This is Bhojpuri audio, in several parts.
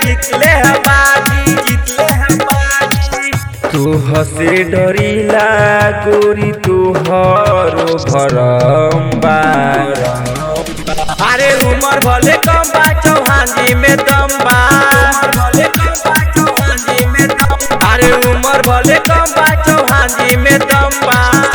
जीतले है बाजी जीतले है बाजी तू हसे डरीला गोरी तू हरो भरम्बा अरे उमर भले कम बा चौहान जी में दम बा भले कम बा चौहान जी में दम अरे उमर भले कम बा चौहान जी में दम बा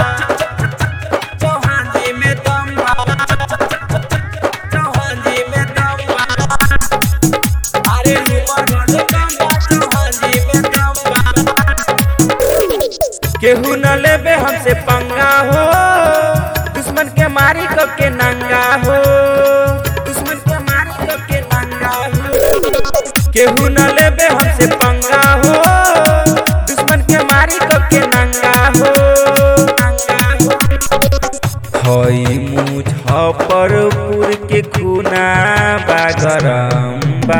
चौहान जी में दम बा चौहान जी में दम बा अरे उमर भले कम बा चौहान जी में दम बा केहू न लेबे हमसे पंगा हो दुश्मन के मारी कब के नंगा हो दुश्मन के मारी कब के नंगा हो केहू न लेबे हमसे पंगा हो दुश्मन के मारी कब के नंगा हो नंगा हो हई मुजफ्फरपुर के खूना बा गरम बा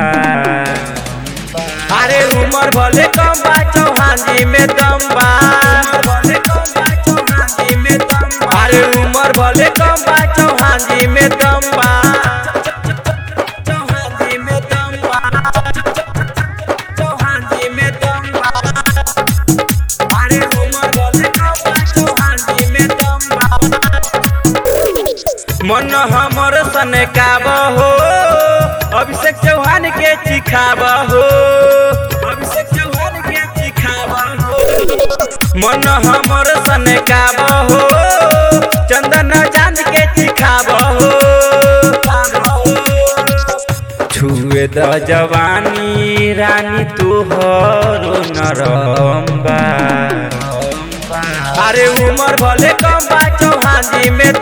अरे उमर भले कम बा चौहान जी में दम बा अरे उमर भले कम बा चौहान जी में दम बा चौहान जी में दम बा चौहान जी में दम बा अरे उमर भले कम बा चौहान जी में दम बा मन हमर सनकाब हो अभिषेक चौहान के चिखाब हो अभिषेक चौहान के चिखाब हो मन हमर सनकाब हो चंदन चांद के चिखाब हो छुए द जवानी रानी तोहरो नरम बा अरे उमर भले कम बा चौहान जी में